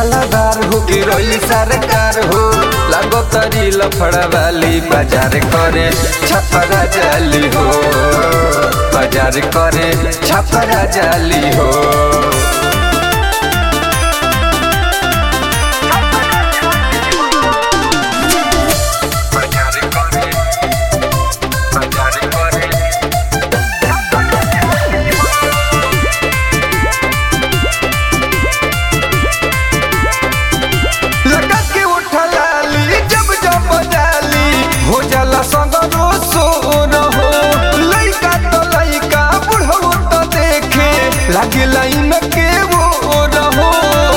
सलाबार हो कि रोली सरकार हो लागो तरी लफड़ा वाली बाजार करे छपरा जाली हो बाजार करे छपरा जाली हो बाजार करे बाजार करे लगा के उठलाली जब जब जाली हो जाला संग रोसो रहो लइका तो लइका बुढ़ो तो देखे लागे लाइन के वो रहो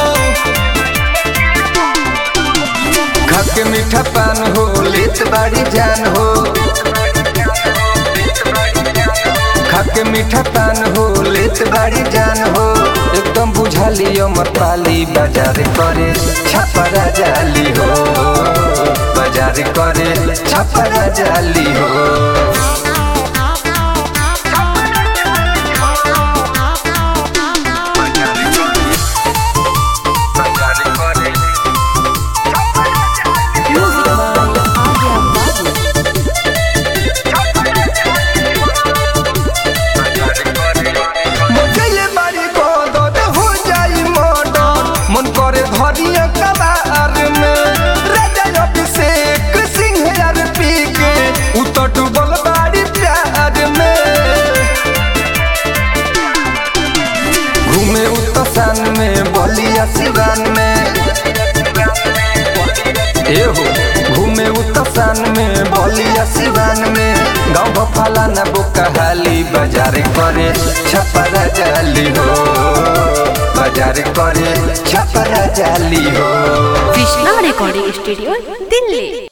खा के मीठा पान हो लेत बाड़ी जान हो खा के मीठा पान हो लेत बाड़ी जान हो एकदम बुझाली अमर पाली बाजार करे छपरा जाली हो बाजार करे छपरा जाली हो बाजार करे Music by Arya Babu. मचले बारी बदद हो जाई मर्डर मन करे धरिया कबार में राजा अभिषेक सिंह यार पी के उतर डूबल बारी प्यार में घूमे उत्तसान में बलिया सिवान में ए हो घूमे उत्तसान में बलिया सिवान में गाँव भफाला न बुकहाली बाजार करे छपरा जाली हो बाजार करे छपरा जाली हो Krishna Recording Studio, Delhi.